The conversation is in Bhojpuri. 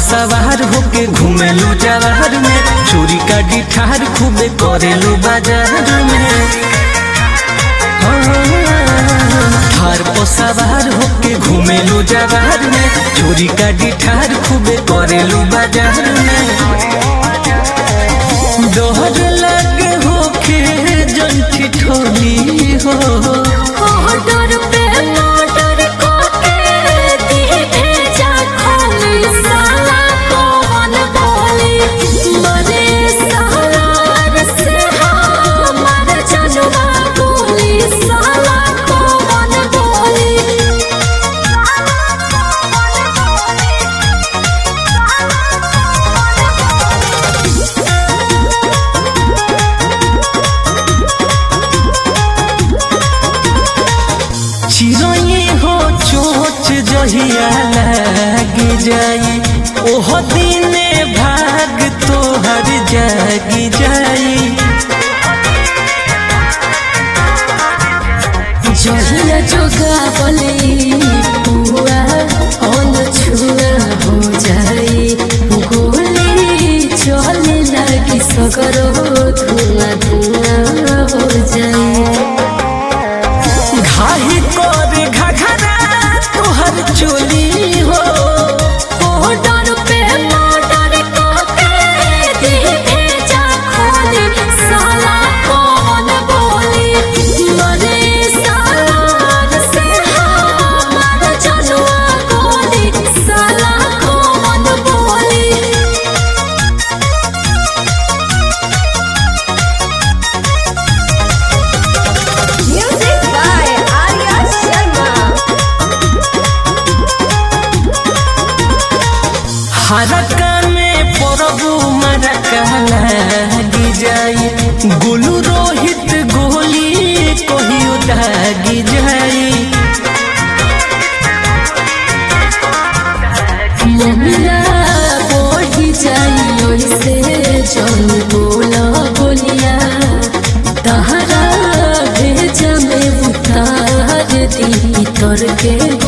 सवार होके घूमेलू जवाहर में चोरी का डिठार खूबे करेलू बाजार में हार पर सवार होके घूमेलू जवाहर में चोरी का डिठार खूबे करेलू बाजार में दोहर लगे होके जंठी ठोली हो ऑर्डर पे ऑर्डर करके दी भेजा खाली साला कौन बोली मरे सहार से हमार जनवा बोली साला कौन बोली चिड़ै हो चोच जहिया लाग जाई ओह दिने भाग तोहर जाग जाई जहिया जोगा बोले पुआ अन छुआ हो जाए गोली चले लगी सगरो धुआं धुआं हो जाए घाही कर घघरा तोहर चोली हो ऑर्डर पे ऑर्डर करके दे भेजा खाली साला कौन बोली मरे साला से हमार जनवा बोली साला कौन बोली Music by Arya Sharma. हरका में परबू मरका लागी जाई गुलू रोहित गोली कहियो दागी जाई मोमिला बढ़ी जाई ओइसे जन बोला बोलिया तहरा भेजा में उतार दी तर के